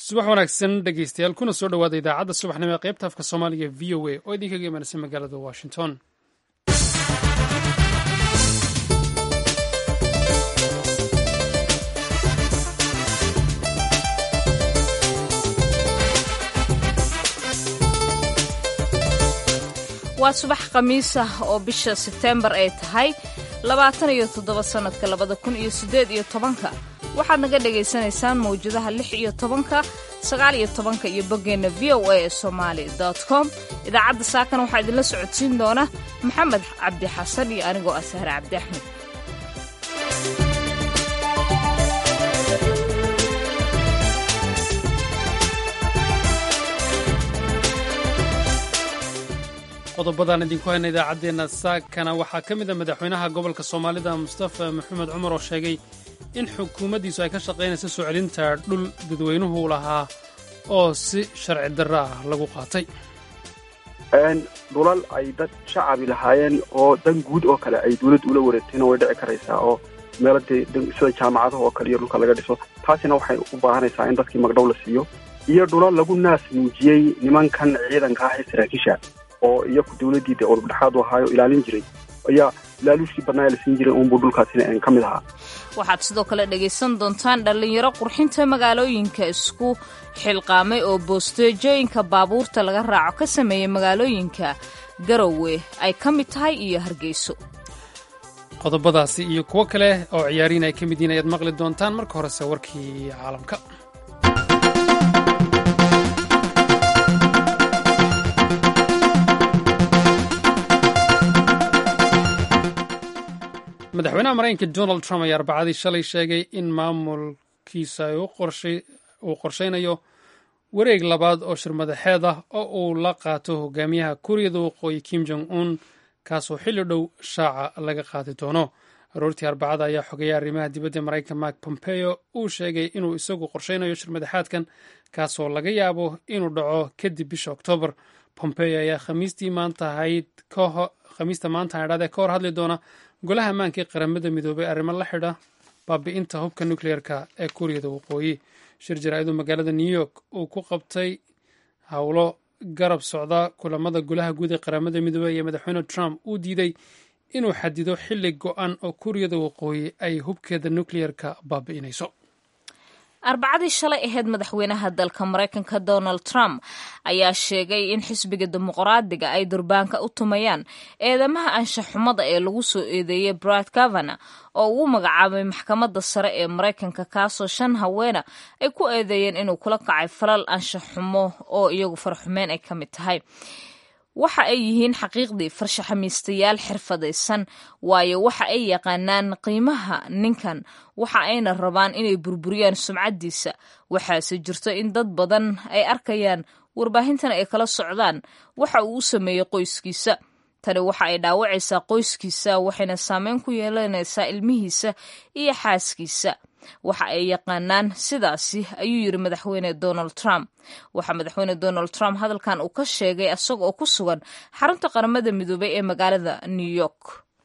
subax wanaagsan dhegeystayaal kuna soo dhowaada idaacadda subaxnimo ee qaybta afka soomaaliga v o a oo idinkaga imanaysa magaalada washington waa subax khamiis ah oo bisha sebteembar ay tahay labaatan iyo toddoba sannadka labada kun iyo siddeed iyo tobanka waxaad naga dhagaysanaysaan mawjadaha lix iyo tobanka sagaal iyo tobanka iyo boggeenna v o a ee somaali dot com idaacadda saakan waxaa idinla socodsiin doona maxamed cabdi xasan iyo anigoo ah sahre cabdi axmed qodobadaan idinku hayna idaacaddeenna saakana waxaa ka mid a madaxweynaha gobolka soomaalida mustafa maxamed cumar oo sheegay in xukuumaddiisu ay ka shaqaynayso soo celinta dhul dadweynuhu lahaa oo si sharci darro ah lagu qaatay dhulal ay dad shacabi lahaayeen oo dan guud oo kale ay dawladda ula wareegtayna way dhici karaysaa oo meelo dee sida jaamacadaha oo kale iyo dhulka laga dhiso taasina waxay u baahanaysaa in dadkii magdhow la siiyo iyo dhulal lagu naas muujiyey nimankan ciidanka ah ee saraakiisha oo iyaku dawladdii dee udubdhexaad u ahaayo ilaalin jiray ayaa laaluushkii badnaa la siin jiray uunbuu dhulkaasina ka mid ahaa waxaad sidoo kale dhegaysan doontaan dhallinyaro qurxinta magaalooyinka isku xilqaamay oo boosteejooyinka baabuurta laga raaco ka sameeyey magaalooyinka garowe ay ka mid tahay iyo hargeyso qodobadaasi iyo kuwo kale oo ciyaariin ay ka mid yihiin ayaad maqli doontaan marka horese warkii caalamka madaxweynaha maraykanka donald trump ayaa arbacadii shalay sheegay in maamulkiisa uu qorshaynayo wareeg labaad oo shirmadaxeed ah oo uu la qaato hogaamiyaha kuuriyada waqooyi kim jong un kaasoo xilli dhow shaaca laga qaadi doono aroortii arbacada ayaa xogeeya arrimaha dibadda maraykanka mark pompeo uu sheegay inuu isagu qorshaynayo shirmadaxaadkan kaasoo laga yaabo inuu dhaco kadib bisha oktoobar pompeo ayaa khamiistii maanta ahayd khamiista maanta haydhaadee ka hor hadli doona golaha ammaanka ee qaramada midoobay arrimo la xidha baabi'inta hubka nukleerka ee kuuriyada waqooyi shir jaraa'iduu magaalada new york uu ku qabtay howlo garab socda kulamada golaha guud ee qaramada midoobey iyo madaxweyne trump uu diiday inuu xadido xilli go-an oo kuuriyada waqooyi ay hubkeeda nukleerka baabi'inayso arbacadii shalay ahayd madaxweynaha dalka maraykanka donald trump ayaa sheegay in xisbiga dimuqraadiga ay durbaanka u tumayaan eedamaha anshaxumada ee lagu soo eedeeyey brad gavana oo ugu magacaabay maxkamadda sare ee maraykanka kaasoo shan haweena ay ku eedeeyeen inuu kula kacay falal anshaxumo oo iyagu farxumeen ay ka mid tahay waxa ay yihiin xaqiiqdii farshaxamiistayaal xirfadaysan waayo waxa ay yaqaanaan qiimaha ninkan waxa ayna rabaan inay burburiyaan sumcaddiisa waxaase jirto in dad badan ay arkayaan warbaahintan ay kala socdaan waxa uu u sameeyey qoyskiisa tani waxa ay dhaawacaysaa qoyskiisa waxayna saameyn ku yeelanaysaa ilmihiisa iyo xaaskiisa waxa ay yaqaanaan sidaasi ayuu yidhi madaxweyne donald trump waxaa madaxweyne donald trump hadalkan uu ka sheegay isaga oo ku sugan xarunta qaramada midoobay ee magaalada new york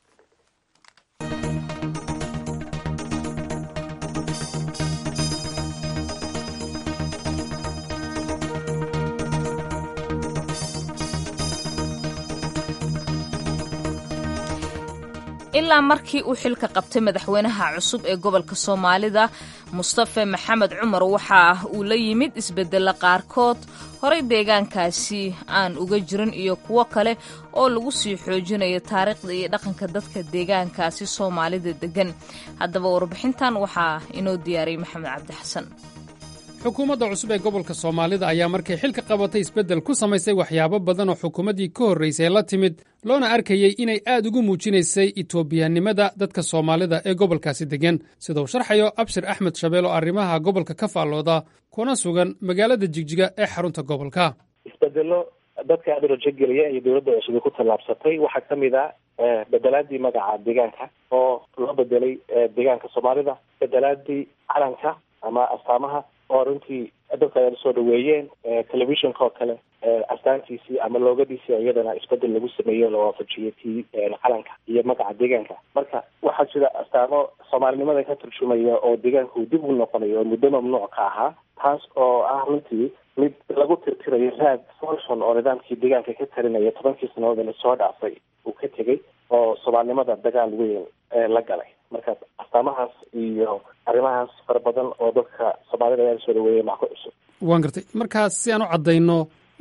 ilaa markii uu xilka qabtay madaxweynaha cusub ee gobolka soomaalida mustafe maxamed cumar waxa uu la yimid isbedelo qaarkood horey deegaankaasi aan uga jirin iyo kuwo kale oo lagu sii xoojinayo taariikhda iyo dhaqanka dadka deegaankaasi soomaalida degan haddaba warbixintan waxaa inoo diyaariyey maxamed cabdi xasan xukuumadda cusub ee gobolka soomaalida ayaa markay xilka qabatay isbeddel ku samaysay waxyaabo badan oo xukuumaddii ka horraysay la timid loona arkayey inay aad ugu muujinaysay itoobiyanimada dadka soomaalida ee gobolkaasi deggan sida uu sharxayo abshir axmed shabeel oo arrimaha gobolka ka faallooda kuna sugan magaalada jigjiga ee xarunta gobolka isbedelo dadka aada rajogelaya iyo dowladda cusub ku tallaabsatay waxaa ka mid ah bedelaadii magaca deegaanka oo loo bedelay deegaanka soomaalida bedelaadii calanka ama astaamaha oo runtii dadka ay soo dhaweeyeen telefishinka oo kale astaantiisii ama loogadiisii iyadana isbedel lagu sameeyo la waafajiyay tii calanka iyo magaca deegaanka marka waxaa jira astaamo soomaalinimada ka turjumaya oo deegaanku dib u noqonayo oo muddo mamnuuc ka ahaa taas oo ah runtii mid lagu tirtirayo raad folson oo nidaamkii deegaanka ka talinaya tobankii sanadood lasoo dhaafay uu ka tegay oo soomaalinimada dagaal weyn la galay marka astaamahaas iyo arrimahaas fara badan oo dadka soomaalida ayaa soo dhaweeyay maa ku cusub waan gartay markaas si aan u caddayno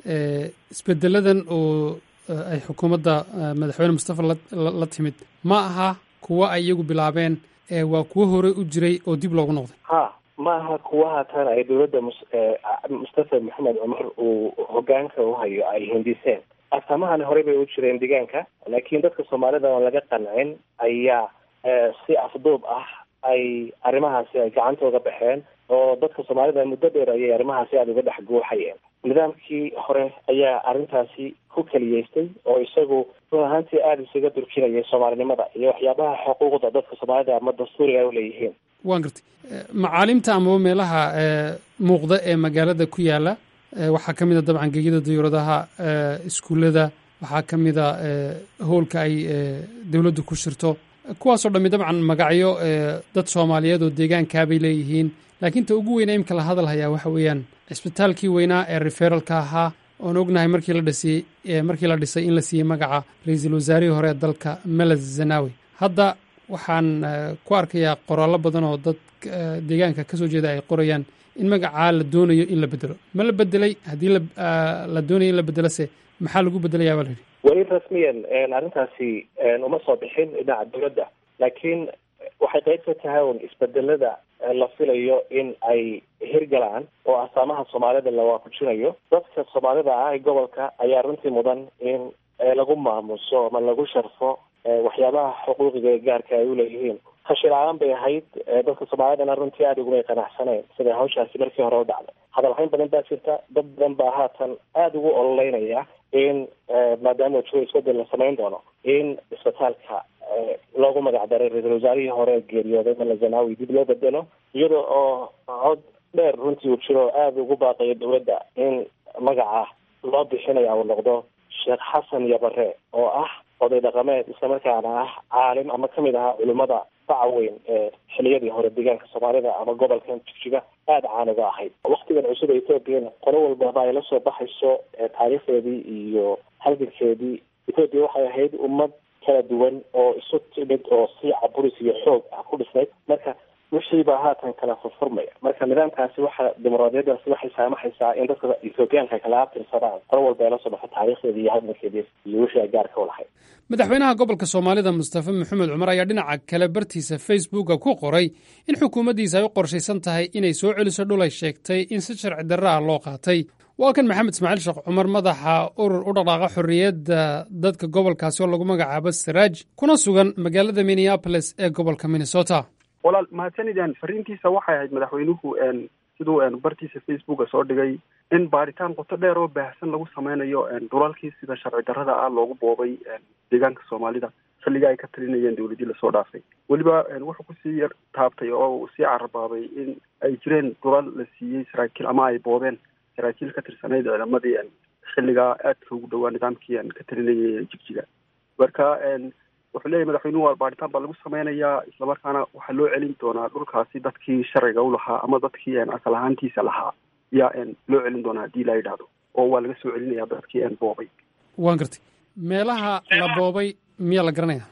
isbedeladan oo ay xukuumadda madaxweyne mustafa la timid ma aha kuwo ay iyagu bilaabeen waa kuwo horey u jiray oo dib loogu noqday ha ma aha kuwa haatan ay dowladda mus mustafa maxamed cumar uu hogaanka u hayo ay hindiseen astaamahani horey bay u jireen deegaanka laakiin dadka soomaalida oon laga qancin ayaa si afduub ah ay arrimahaasi ay gacantooda baxeen oo dadka soomaalida muddo dheer ayay arrimahaasi aada uga dhex guuxayeen nidaamkii hore ayaa arrintaasi ku keliyeystay oo isagu run ahaantii aada isaga durkinayay soomaalinimada iyo waxyaabaha xuquuqda dadka soomaalida ama dastuuriga ay uleeyihiin waan gartay macaalimta amaba meelaha muuqda ee magaalada ku yaala waxaa ka mid a dabcan gegida dayuuradaha iskuullada waxaa ka mid a howlka ay dowladdu ku shirto kuwaasoo dhammi dabcan magacyo dad soomaaliyeed oo deegaankaabay leeyihiin laakiin ta ugu weyna imka la hadal hayaa waxa weeyaan cisbitaalkii weynaa ee referalka ahaa oon ognahay markii la dhisay markii la dhisay in la siiyey magaca ra-iisul wasaarihii hore ee dalka meled zanawi hadda waxaan ku arkayaa qoraallo badan oo dad deegaanka ka soo jeeda ay qorayaan in magacaa la doonayo in la bedelo ma la bedelay haddii la doonayo in la bedelose maxaa lagu bedelayaa baa la yidhi weli rasmiyan arrintaasi uma soo bixin dhinaca dowladda laakiin waxay qayb ka tahay un isbedelada la filayo in ay hirgalaan oo astaamaha soomaalida la waafajinayo dadka soomaalida ah ee gobolka ayaa runtii mudan in lagu maamuso ama lagu sharfo waxyaabaha xuquuqiga ee gaarka ay uleeyihiin hashi la-aan bay ahayd dadka soomaalidana runtii aada ugumay qanacsaneen siday hawshaasi markii hore u dhacday hadalhayn badan baa jirta dad badan baa haatan aada ugu ololeynaya in maadaama jiro isbedel la samayn doono in isbitaalka loogu magac daray ra-iisul wasaarihii hore geeriyooday malazanawi dib loo bedelo iyada oo cod dheer runtii uu jiro aada ugu baaqayo dowladda in magaca loo bixinaya uu noqdo sheekh xasan yabare oo ah oday dhaqameed islamarkaana ah caalim ama kamid ahaa culimada baca weyn ee xiliyadii hore deegaanka soomaalida ama gobolkan jigjiga aada caaniga ahayd waktigan cusub ee ethoobiana qolo walbaba ay la soo baxayso taariikhdeedii iyo halgankeedii ethoobiya waxay ahayd ummad kala duwan oo isu timid oo si caburis iyo xoog ah ku dhisnayd marka wixii baa haatan kala furfurmaya marka nidaamkaasi waxa dimuqraadiyadaasi waxay saamaxaysaa in dadka ethoobiyaanka kala abtirsadaan qolo walba ay la soo baxo taariikhdeedii iyo hadalkeedii iyo wixii ay gaarka u lahayd madaxweynaha gobolka soomaalida mustafa maxamed cumar ayaa dhinaca kale bartiisa facebooka ku qoray in xukuumaddiisa ay u qorshaysan tahay inay soo celiso dhul ay sheegtay in si sharci darro ah loo qaatay waa kan maxamed ismaaciil sheekh cumar madaxa urur u dhaqaaqa xorriyadda dadka gobolkaasi oo lagu magacaabo saraaj kuna sugan magaalada minneabolis ee gobolka minnesota walaal mahadsanidaan fariintiisa waxay ahayd madaxweynuhu siduu bartiisa facebooka soo dhigay in baaritaan qoto dheer oo baahsan lagu sameynayo dhulalkii sida sharci darrada ah loogu boobay deegaanka soomaalida xilliga ay ka talinayeen dowladii lasoo dhaafay weliba wuxuu kusii yar taabtay oo uu sii carabaabay in ay jireen dhulal la siiyey saraakiil ama ay boobeen saraakiil ka tirsanayd ciidamadii xilligaa aadka ugu dhowaa nidaamkii ka talinayay jigjiga marka wuxuu leeyahy madaxweynuhu waa baaritaan baa lagu sameynayaa islamarkaana waxaa loo celin doonaa dhulkaasi dadkii sharciga u lahaa ama dadkii asal ahaantiisa lahaa yaa loo celin doonaa haddii la yidhaahdo oo waa laga soo celinayaa dadkii boobay waan gartay meelaha la boobay miyaa la garanaya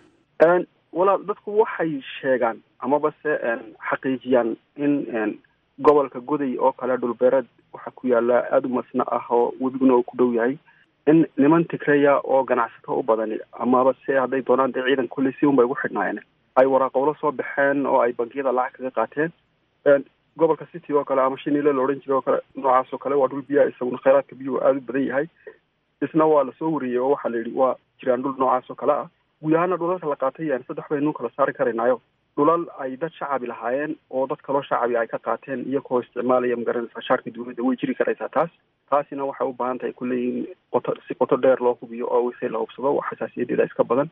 walaal dadku waxay sheegaan amaba se xaqiijiyaan in gobolka goday oo kale dhulbeereed waxaa ku yaala aada u masna ah oo webiguna uu ku dhow yahay in niman tigreya oo ganacsato u badani amaba se hadday doonaan dee ciidan kulley si unbay ugu xidhnaayeen ay waraaqowlo soo baxeen oo ay bankiyada lacag kaga qaateen gobolka city oo kale ama shinile la odhan jiray oo kale noocaas oo kale waa dhul biyaa isaguna kheyraadka biyuhu aada u badan yahay isna waa lasoo wariyey oo waxaa la yidhi waa jiraan dhul noocaas oo kale ah guud ahaana dhulalka la qaatay saddex baynu kala saari karaynaayo dhulal ay dad shacabi lahaayeen oo dad kaloo shacabi ay ka qaateen iyagoo isticmaalaya magaranaysa shaarka dowladda way jiri karaysaa taas taasina waxay u baahan tahay kulley in qoto si qoto dheer loo hubiyo oo wixii la hubsado wax xasaasiyadeeda iska badan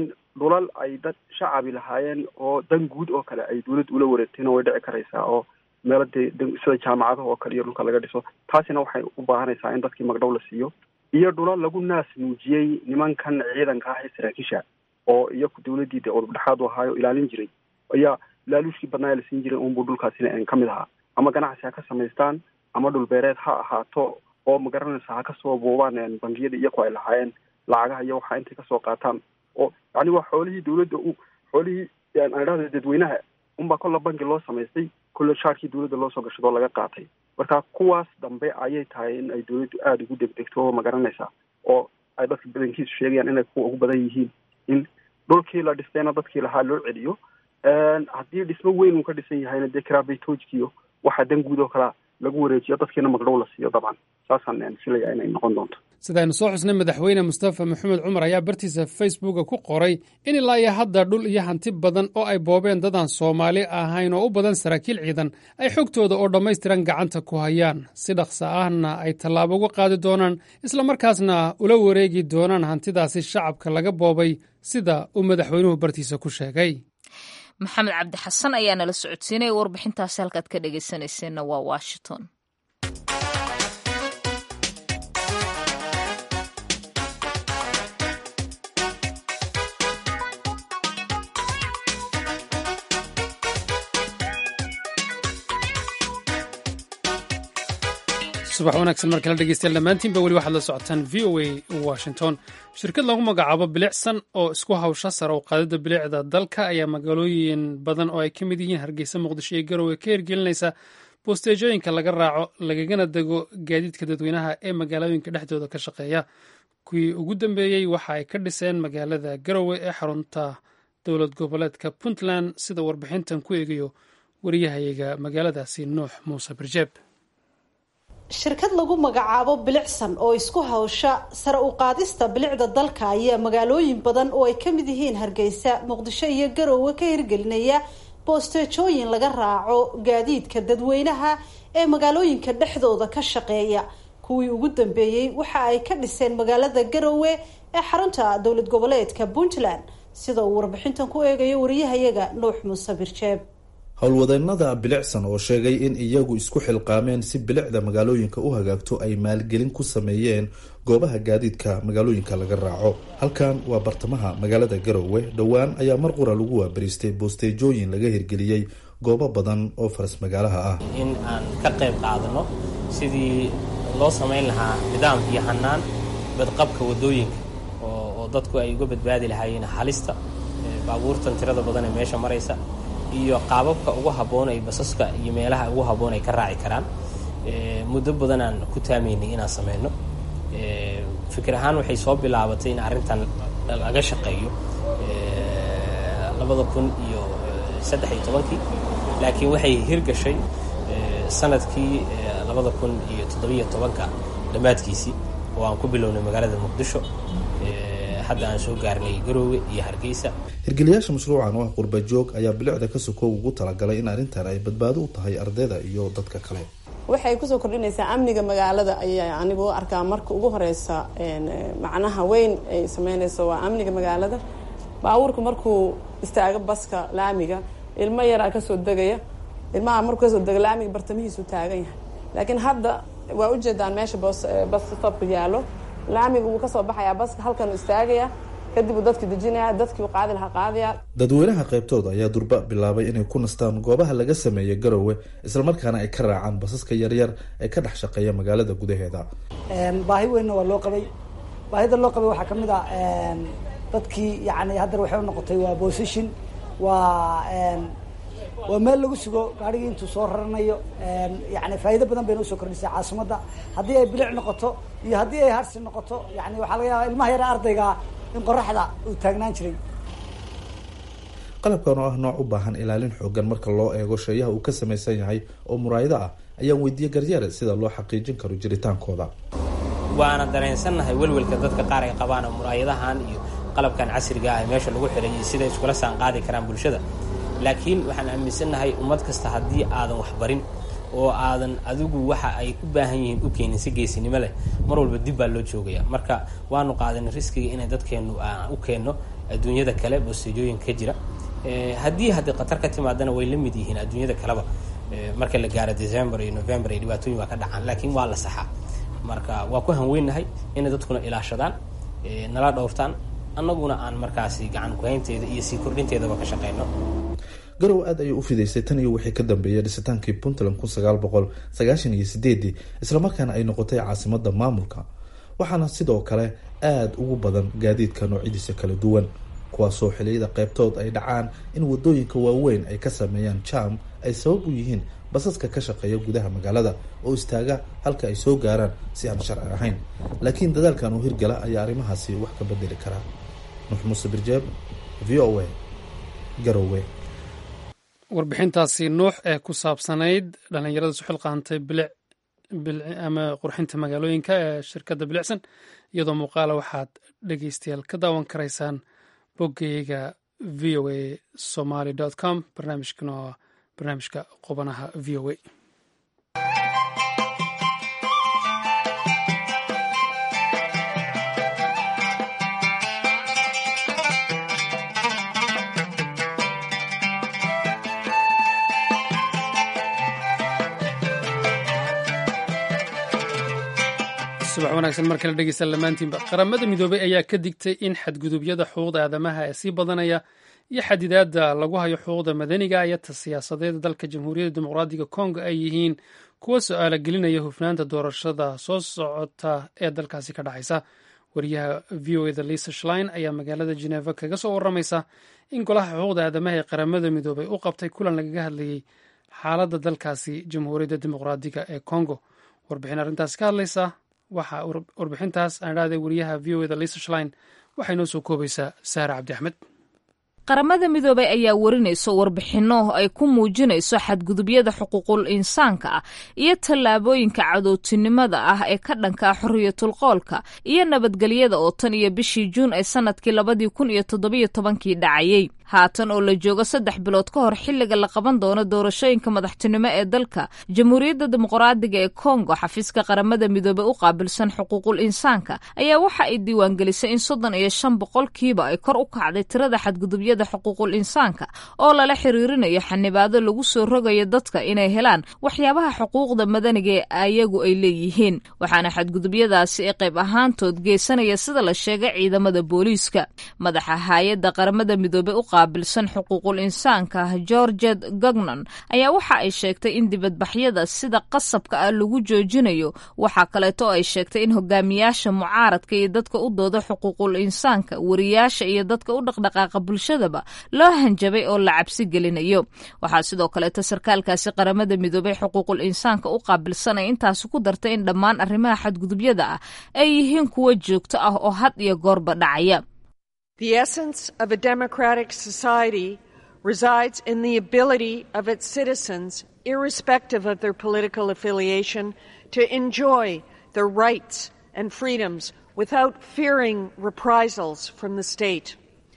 dhulal ay dad shacabi lahaayeen oo dan guud oo kale ay dowladda ula wareegtayna way dhici karaysaa oo meelo dee sida jaamacadaha oo kale iyo dhulka laga dhiso taasina waxay u baahanaysaa in dadkii magdhow la siiyo iyo dhula lagu naas muujiyey nimankan ciidanka ah ee saraakiisha oo iyaku dawladdii dee udubdhexaad u ahaayo ilaalin jiray ayaa laaluushkii badnaa la siin jiray unbuu dhulkaasina ka mid ahaa ama ganacsi ha ka samaystaan ama dhulbeereed ha ahaato oo magaranaysa ha kasoo buubaan bangiyada iyaku ay lahaayeen lacagaha iyo waxaa intay kasoo qaataan oo yani waa xoolihii dawladda u xoolihii aan idhahda dadweynaha unbaa kolla bangi loo samaystay kolle shaarkii dawladda loo soo gashadoo laga qaatay marka kuwaas dambe ayay tahay in ay dawladdu aada ugu degdegto oo magaranaysa oo ay dadka badankiisu sheegayaan inay kuwa ugu badan yihiin in dhulkii la dhistayna dadkii lahaa loo celiyo haddii dhismo weyn uu ka dhisan yahayna dee karaabeytoojkiyo waxaa dan guud oo kalea lagu wareejiyo dadkiina magdhow la siiyo dabcan saasaan filaya inay noqon doonto sidaaynu soo xusnay madaxweyne mustafa maxamed cumar ayaa bartiisa facebooka ku qoray in ilaa iyo hadda dhul iyo hanti badan oo ay boobeen dadaan soomaali ahayn oo u badan saraakiil ciidan ay xogtooda oo dhammaystiran gacanta ku hayaan si dhaqsa ahna ay tallaabo uga qaadi doonaan islamarkaasna ula wareegi doonaan hantidaasi shacabka laga boobay sida uu madaxweynuhu bartiisa ku sheegay maxamed cabdi xasan ayaa nala socodsiinaya warbixintaasi halkaad ka dhegaysanayseena waa washington subax wanaagsan mar kale dhegeystayaal dhammaantiinba weli waxaad la socotaan v o a washington shirkad lagu magacaabo bilicsan oo isku hawsha sare u qaadida bilicda dalka ayaa magaalooyin badan oo ay ka mid yihiin hargeysa muqdisho iyo garowe ka hirgelinaysa boosteejooyinka laga raaco lagagana dego gaadiidka dadweynaha ee magaalooyinka dhexdooda ka shaqeeya kuwii ugu dambeeyey waxa ay ka dhiseen magaalada garowe ee xarunta dowlad goboleedka puntland sida warbixintan ku eegayo wariyahayaga magaaladaasi nuux muuse birjeeb shirkad lagu magacaabo bilicsan oo isku hawsha sare u qaadista bilicda dalka ayaa magaalooyin badan oo ay ka mid yihiin hargeysa muqdisho iyo garowe ka hirgelinaya boosteejooyin laga raaco gaadiidka dadweynaha ee magaalooyinka dhexdooda ka shaqeeya kuwii ugu dambeeyey waxa ay ka dhiseen magaalada garowe ee xarunta dowlad goboleedka puntland sida uu warbixintan ku eegayo wariyahayaga nuux muuse birjeeb howlwadeennada bilicsan oo sheegay in iyagu isku xilqaameen si bilicda magaalooyinka u hagaagto ay maalgelin ku sameeyeen goobaha gaadiidka magaalooyinka laga raaco halkan waa bartamaha magaalada garowe dhowaan ayaa mar qura lagu waabariistay boosteejooyin laga hirgeliyey goobo badan oo faras magaalaha ah in aan ka qayb qaadano sidii loo samayn lahaa nidaam iyo hanaan badqabka wadooyinka oo dadku ay uga badbaadi lahaayeen halista baabuurtan tirada badan ee meesha maraysa iyo qaababka ugu habboon ay basaska iyo meelaha ugu habboon ay ka raaci karaan muddo badanaan ku taamaynay inaan sameyno fikir ahaan waxay soo bilaabatay in arrintan laga shaqeeyo labada kun iyo saddex iyo tobankii laakiin waxay hirgashay sanadkii labada kun iyo toddobiyo tobanka dhammaadkiisii oo aan ku bilownay magaalada muqdisho hadda aan soo gaarnay garoowe iyo hargeysa hirgeliyaasha mashruucan oo ah qurba joog ayaa bilicda ka sokow ugu talagalay in arrintan ay badbaado u tahay ardayda iyo dadka kale waxay kusoo kordhinaysaa amniga magaalada ayaa anigu u arkaa marka ugu horeysa macnaha weyn ay sameynayso waa amniga magaalada baabuurka markuu istaago baska laamiga ilmo yaraa kasoo degaya ilmaha markuu kasoo dega laamiga bartamihiisu taagan yahay laakiin hadda waa ujeedaan meesha basstopka yaalo laamiga wuu kasoo baxayaa baska halkan istaagaya kadib uu dadki dejinaya dadkii u qaadi lahaa qaadaya dadweynaha qaybtooda ayaa durba bilaabay inay ku nastaan goobaha laga sameeya garowe islamarkaana ay ka raacaan basaska yaryar ee ka dhex shaqeeya magaalada gudaheeda baahi weynna waa loo qabay baahida loo qabay waxaa kamid ah dadkii yani haddana waxay unoqotay waa position waa waa meel lagu sugo gaarigii intuu soo raranayo yani faa'iido badan bayna usoo kordhisay caasimadda haddii ay bilic noqoto iyo haddii ay harsi noqoto yani waxaa laga yaaba ilmaha yara ardayga in qoraxda uu taagnaan jiray qalabkan oo ah nooc u baahan ilaalin xoogan marka loo eego sheeyaha uu ka samaysan yahay oo muraayado ah ayaan weydiiyey garyeere sida loo xaqiijin karo jiritaankooda waana dareensannahay welwelka dadka qaar ay qabaan oo muraayadahan iyo qalabkan casriga ah ee meesha lagu xiray iyo siday iskula saan qaadi karaan bulshada laakiin waxaan aaminsannahay ummad kasta haddii aadan waxbarin oo aadan adigu waxa ay u baahan yihiin u keenin si geesinimo leh mar walba dib baa loo joogaya marka waanu qaadanay riskiga inay dadkeennu aan u keenno adduunyada kale bosteejooyinka ka jira haddii haddii khatar ka timaadana way la mid yihiin adduunyada kaleba marka la gaaro december iyo november iyo dhibaatooyin waa ka dhacaan laakiin waa la saxaa marka waa ku hanweynahay inay dadkuna ilaashadaan nala dhowrtaan annaguna aan markaasi gacan kuhaynteeda iyo sii kordhinteedaba ka shaqeyno garow aad ayay u fidaysay tan iyo wixii ka dambeeyay dhisitaankii puntland kun sagaal boqol sagaashan iyo sideedii islamarkaana ay noqotay caasimada maamulka waxaana sidoo kale aada ugu badan gaadiidka noocyadiisa kala duwan kuwaasoo xiliyada qeybtood ay dhacaan in wadooyinka waaweyn ay ka sameeyaan jam ay sabab u yihiin basaska ka shaqeeya gudaha magaalada oo istaaga halka ay soo gaaraan si aan sharci ahayn laakiin dadaalkan uu hirgala ayaa arrimahaasi wax ka bedeli karaa nuux muuse birjeeb v o a garowe warbixintaasi nuux ee ku saabsanayd dhallinyarada su xilqaantay bilic ama qurxinta magaalooyinka ee shirkadda bilicsan iyadoo muuqaala waxaad dhegeystayaal ka daawan karaysaan boggeyga v o a somaly com barnaamijkan oo barnaamijka qubanaha v o a subax wanaagsan mar kale dhegeystayaal dhammaantiinba qaramada midoobay ayaa ka digtay in xadgudubyada xuquuqda aadamaha ee sii badanaya iyo xadidaadda lagu hayo xuquuqda madaniga iyo ta siyaasadeed dalka jamhuuriyadda dimuqraadiga kongo ay yihiin kuwa su-aala gelinaya hufnaanta doorashada soo socota ee dalkaasi ka dhacaysa wariyaha v o eda lisa shlein ayaa magaalada geneva kaga soo waramaysa in golaha xuquuqda aadamaha ee qaramada midoobay u qabtay kulan lagaga hadlayey xaaladda dalkaasi jamhuuriyadda dimuqraadiga ee kongo warbixin arrintaasi ka hadlaysa waxaa warbixintaas aan idhahday wariyaha v o eda lisa shlein waxay noo soo koobaysaa saare cabdi axmed qaramada midoobay ayaa warinayso warbixinno ay ku muujinayso xadgudubyada xuquuqul insaanka ah iyo tallaabooyinka cadowtinimada ah ee ka dhanka ah xorriyatul qoolka iyo nabadgelyada oo tan iyo bishii juun ee sanadkii labadii kun iyo toddobiyo tobankii dhacayey haatan oo la joogo saddex bilood ka hor xilliga la qaban doono doorashooyinka madaxtinimo ee dalka jamhuuriyadda dimuqraadiga ee kongo xafiiska qaramada midoobey u qaabilsan xuquuqul insaanka ayaa waxa ay diiwaangelisay in soddon iyo shan boqolkiiba ay kor u kacday tirada xadgudubyada xuquuqul insaanka oo lala xiriirinayo xanibaado lagu soo rogayo dadka inay helaan waxyaabaha xuquuqda madaniga ee ayagu ay leeyihiin waxaana xadgudubyadaasi ee qayb ahaantood geysanaya sida la sheegay ciidamada booliiska madaxa hay-adda qaramada midoobey u qaabilsan xuquuqul insaanka georget gognon ayaa waxa ay sheegtay in dibadbaxyada sida qasabka ah lagu joojinayo waxaa kaleeto ay sheegtay in hogaamiyaasha mucaaradka iyo dadka u dooda xuquuqul insaanka wariyaasha iyo dadka u dhaqdhaqaaqa bulshadaba loo hanjabay oo la cabsi gelinayo waxaa sidoo kaleeto sarkaalkaasi qaramada midoobey xuquuqul insaanka u qaabilsanay intaasi ku dartay in dhammaan arrimaha xadgudubyada ah ay yihiin kuwo joogto ah oo had iyo goorba dhacaya The essence of a democratic society resides in the ability of its citizens, irrespective of their political affiliation, to enjoy their rights and freedoms without fearing reprisals from the state.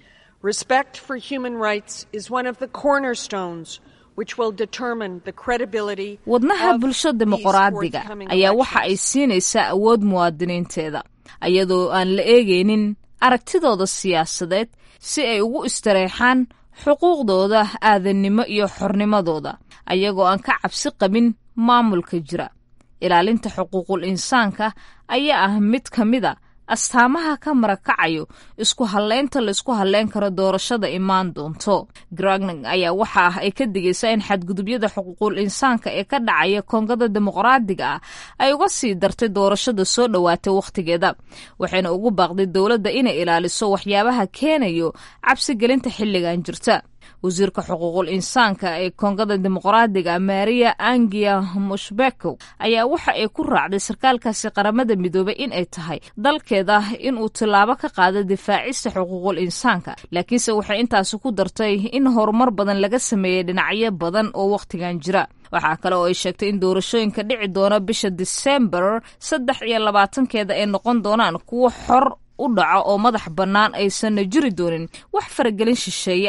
Respect for human rights is one of the cornerstones which will determine the credibility wadnaha bulsho dimuqraadiga ayaa waxa ay siinaysaa awood muwaadiniinteeda iyadoo aan la eegaynin aragtidooda siyaasadeed si ay ugu istareexaan xuquuqdooda aadannimo iyo xornimadooda ayagoo aan ka cabsi qabin maamulka jira ilaalinta xuquuqul insaanka ayaa ah mid ka mida astaamaha ka marakacayo isku hadleynta laysku hadleyn karo doorashada imaan doonto gragning ayaa waxa ah ay ka digaysaa in xadgudubyada xuquuqul insaanka ee ka dhacaya koongada dimuqraadiga ah ay uga sii dartay doorashada soo dhowaatay wakhtigeeda waxayna ugu baaqday dowladda inay ilaaliso waxyaabaha keenayo cabsigelinta xilligan jirta wasiirka xuquuqul insaanka ee koongada dimuqraadiga maria angia mushbeko ayaa waxa ay ku raacday sarkaalkaasi qaramada midoobey in ay tahay dalkeeda inuu tillaabo ka qaado difaacista xuquuqul insaanka laakiinse waxay intaasi ku dartay in horumar badan laga sameeyey dhinacyo badan oo wakhtigan jira waxaa kale oo ay sheegtay in doorashooyinka dhici doona bisha disembar saddex iyo labaatankeeda ay noqon doonaan kuwo xor u dhaco oo madax bannaan aysanna jiri doonin wax faragelin shisheeye ah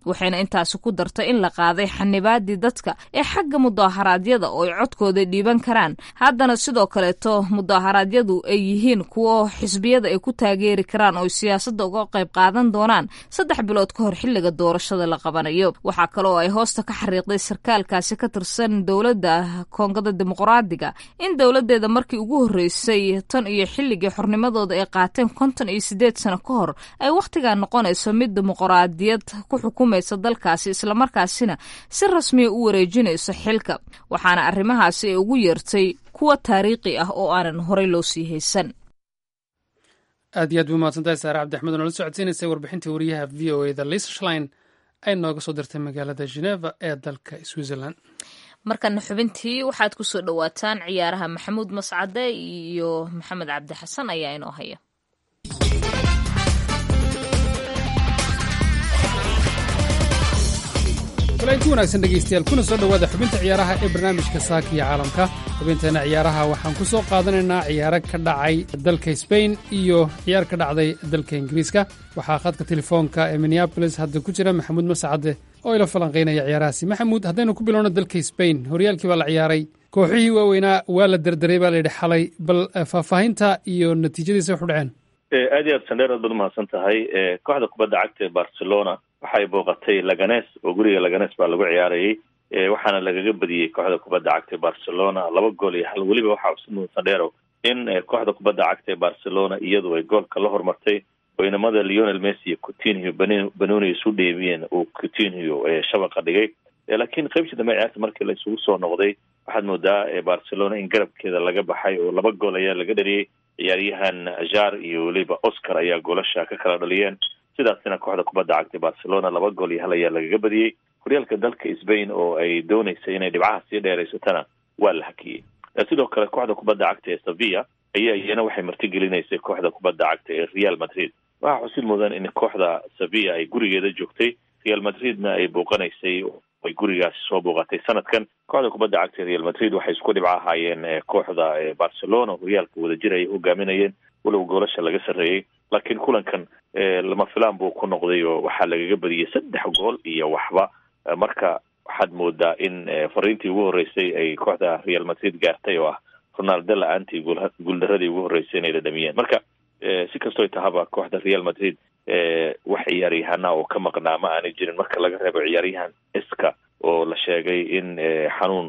waxayna intaasi ku dartay in la qaaday xanibaadii dadka ee xagga mudaaharaadyada oo ay codkooda dhiiban karaan haddana sidoo kaleeto mudaaharaadyadu ay yihiin kuwo xisbiyada ay ku taageeri karaan oo siyaasadda uga qayb qaadan doonaan saddex bilood ka hor xilliga doorashada la qabanayo waxaa kale oo ay hoosta ka xariiqday sarkaalkaasi ka tirsan dowladda koongada dimuqraadiga in dowladeeda markii ugu horreysay tan iyo xilligii xornimadooda ay qaateen konton iyo sideed sano ka hor ay wakhtigaa noqonayso mid dimuqraadiyad ku xukumaysa dalkaasi islamarkaasina si rasmiya u wareejinayso xilka waxaana arrimahaasi ay ugu yeertay kuwa taariikhi ah oo aanan horey loo sii haysan aad iyo aad buu mahadsantahay saare cabdixmed oo nala socodsiinaysay warbixintii wariyaha v o eda lisa shlein ay nooga soo dirtay magaalada geneva ee dalka switzerland markana xubintii waxaad ku soo dhowaataan ciyaaraha maxamuud mascade iyo maxamed cabdi xasan ayaa inoo haya walainti wanaagsan dhegaystayaal kuna soo dhowaada xubinta ciyaaraha ee barnaamijka saaka iyo caalamka xubinteenna ciyaaraha waxaan ku soo qaadanaynaa ciyaaro ka dhacay dalka sbain iyo ciyaar ka dhacday dalka ingiriiska waxaa khadka telefoonka ee minneabolis hadda ku jira maxamuud mascade oo ila falanqaynaya ciyaarahaasi maxamuud haddaynu ku bilowno dalka sbain horyaalkii baa la ciyaaray kooxihii waaweynaa waa la derderay baa layidhi xalay bal faahfaahinta iyo natiijadiisa waxu dhaceen aad iyo aad sandheer aad baad umahadsan tahay kooxda kubadda cagta ee barcelona waxay booqatay laganes oo guriga laganes baa lagu ciyaarayay waxaana lagaga badiyey kooxda kubadda cagta ee barcelona laba gool iyo hal weliba waxaa usmudan sandheero in kooxda kubadda cagta ee barcelona iyadu ay goolka la hormartay oo inamada leonel messi iyo coutinho banoni isu dheebiyeen uu coutinho shabaqa dhigay laakiin qaybtii dambe ciyaarta markii la isugu soo noqday waxaad moodaa barcelona in garabkeeda laga baxay oo laba gool ayaa laga dhaliyey ciyaaryahan jar iyo weliba oscar ayaa goolasha ka kala dhaliyeen sidaasina kooxda kubadda cagtay barcelona laba gool iyo hal ayaa lagaga badiyey horyaalka dalka sbain oo ay dooneysay inay dhibcaha sii dheeraysatana waa la hakiyey sidoo kale kooxda kubadda cagta ee sevilla ayaa iyana waxay martigelinaysay kooxda kubadda cagta ee real madrid waxaa xusid mudan in kooxda sevilla ay gurigeeda joogtay real madridna ay booqanaysay ay gurigaasi soo booqatay sanadkan kooxda kubadda cagta real madrid waxay isku dhibco ahaayeen kooxda barcelona horyaalka wadajir ay hogaaminayeen walow goolasha laga sarreeyey laakiin kulankan lama filaan buu ku noqday oo waxaa lagaga badiyey saddex gool iyo waxba marka waxaad moodaa in fariintii ugu horreysay ay kooxda real madrid gaartay oo ah ronaldo la-aantii guuldaradii ugu horreysay inay dhadhamiyeen marka si kastoo tahaba kooxda real madrid wax ciyaaryahana oo ka maqnaa ma aanay jirin marka laga reebo ciyaaryahan iska oo la sheegay in xanuun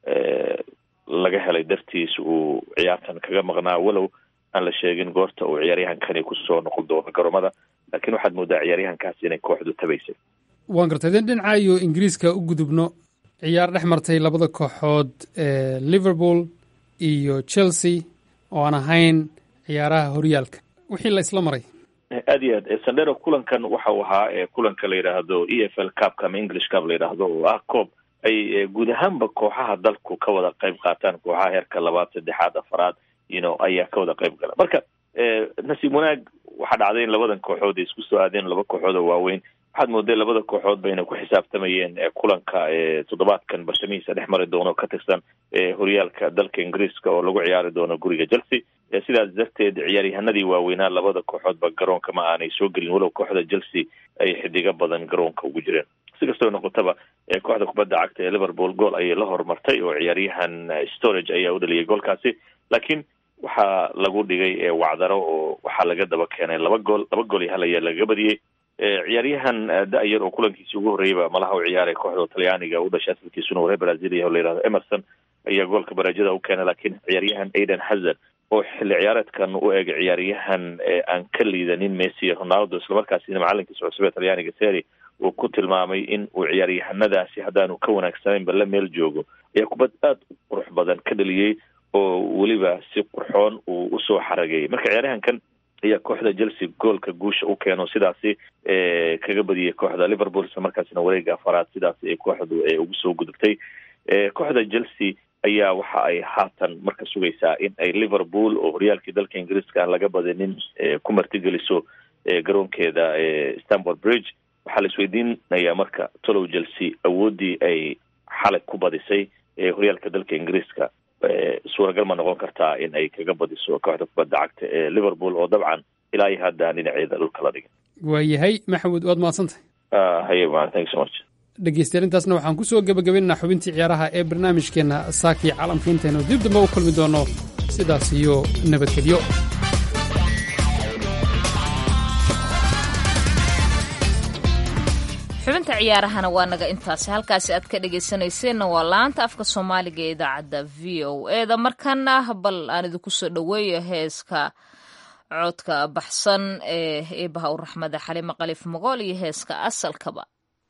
laga helay dartiis uu ciyaartan kaga maqnaa walow aan la sheegin goorta uu ciyaaryahankani kusoo noqon doono garoomada laakiin waxaad moodaa ciyaaryahankaasi inay kooxdu tabaysay waan gartay den dhinaca iyo ingiriiska u gudubno ciyaar dhex martay labada kooxood ee liverpool iyo chelsea oo aan ahayn ciyaaraha horyaalka wixii la isla maray aad iyo aad sandero kulankan waxa uu ahaa kulanka la yidhaahdo e f l cupka ama english cup la yidhaahdo oo ah coob ay guud ahaanba kooxaha dalku ka wada qayb qaataan kooxaha heerka labaad saddexaad afaraad ino ayaa ka wada qayb gala marka nasiib wanaag waxaa dhacday in labadan kooxood ay isku soo aadeen laba kooxood oo waaweyn waxaad mooday labada kooxood bayna ku xisaabtamayeen kulanka toddobaadkan bartamihiisa dhex mari doono ka tirsan horyaalka dalka ingiriiska oo lagu ciyaari doono guriga chelsea sidaas darteed ciyaaryahanadii waaweynaa labada kooxoodba garoonka ma aanay soo gelin walow kooxda chelsea ay xidigo badan garoonka ugu jireen si kastoo noqotaba kooxda kubadda cagta ee liverpool gool ayay la horumartay oo ciyaaryahan storage ayaa u dhaliyay goolkaasi laakiin waxaa lagu dhigay wacdaro oo waxaa laga daba keenay laba gool laba gool iyo hal ayaa lagaga badiyey ciyaaryahan da-yar oo kulankiisi ugu horreeyaba malaha u ciyaaray kooxda talyaaniga u dhashay asalkiisuna waree brazil yaho la yihahdo emerson ayaa goolka baraajada u keenay laakiin ciyaaryahan aiden hazard oo xilli ciyaareedkan u eegay ciyaaryahan aan ka liidanin messi iyo ronaldo islamarkaasina macalinkiisa cusub ee talyaaniga seri uu ku tilmaamay in uu ciyaaryahanadaasi haddaanu ka wanaagsanaynba la meel joogo ayaa kubad aad u qurux badan ka dhaliyey oo weliba si qurxoon uu usoo xarageeyey marka ciyaaryahankan ayaa kooxda chelsea goolka guusha u keeno sidaasi kaga badiyey kooxda liverpool isla markaasina wareega afaraad sidaasi ay kooxdu ugu soo gudubtay kooxda chelsea ayaa waxa ay haatan marka sugaysaa in ay liverpool oo horyaalkii dalka ingiriiska aan laga badinin ku martigeliso garoonkeeda stanford bridge waxaa la isweydiinayaa marka tolow chelsea awooddii ay xalay ku badisay horyaalka dalka ingiriiska suuragal ma noqon kartaa in ay kaga badiso kooxda kubadda cagta ee liverpool oo dabcan ilaa iyo hadda aan dhinaceeda dhulka la dhigin waayahay maxamuud waad mahadsantahay haye man thank so much dhegeystayaal intaasna waxaan ku soo gebagabaynaynaa xubintii ciyaaraha ee barnaamijkeenna saakii caalamka intaynu dib dambe u kulmi doonno sidaas iyo nabadgelyo xubinta ciyaarahana waa naga intaasi halkaasi aad ka dhegaysanayseena waa laanta afka soomaaliga ee idaacadda v o eda markana bal aan idinku soo dhoweeyo heeska codka baxsan ee eebaha u raxmada xalimo qaliif mogool iyo heeska asalkaba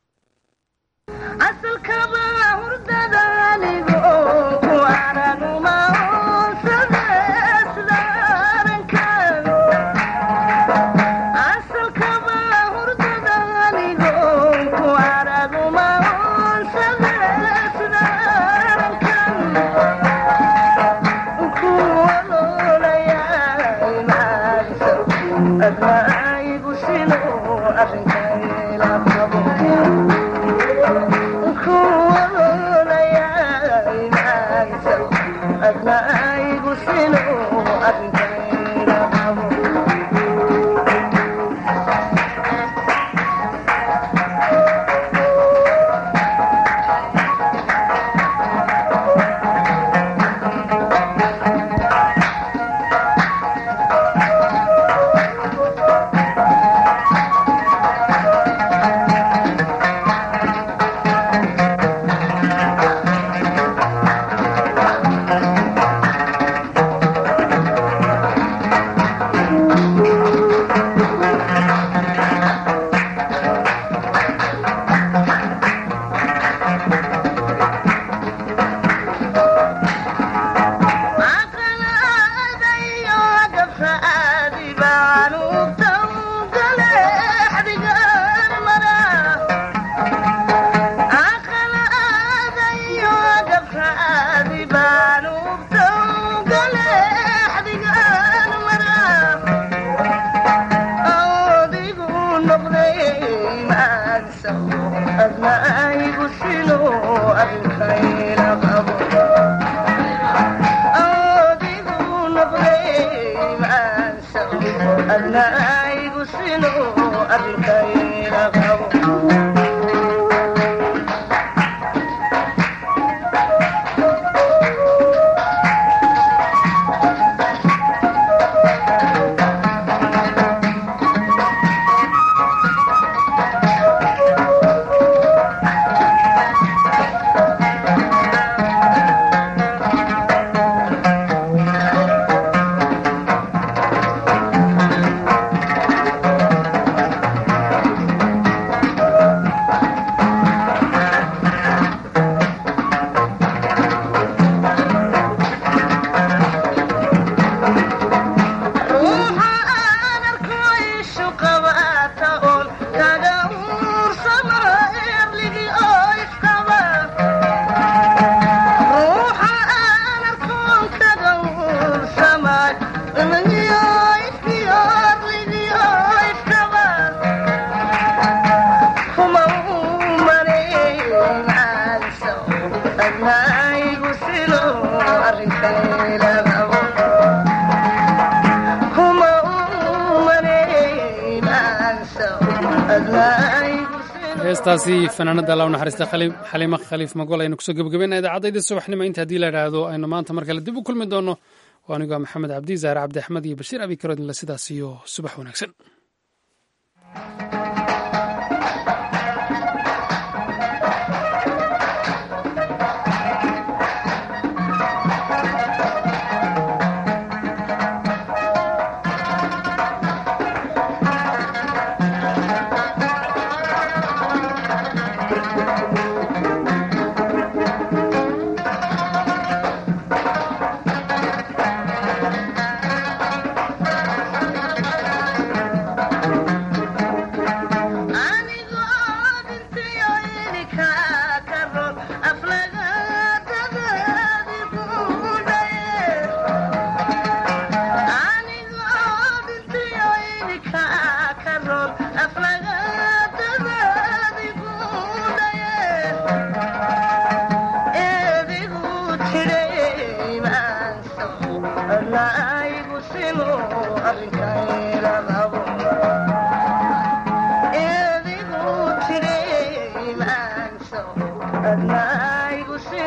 heestaasi fanaanada la naxariista xaliimo khaliif magol aynu kusoo gebagabayna idaacaddaydii subaxnimo inta haddii la idhaahdo aynu maanta mar kale dib u kulmi doonno oo anigoo maxamed cabdi zaare cabdi axmed iyo bashiir abi karodinle sidaas iyo subax wanaagsan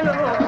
Thank you.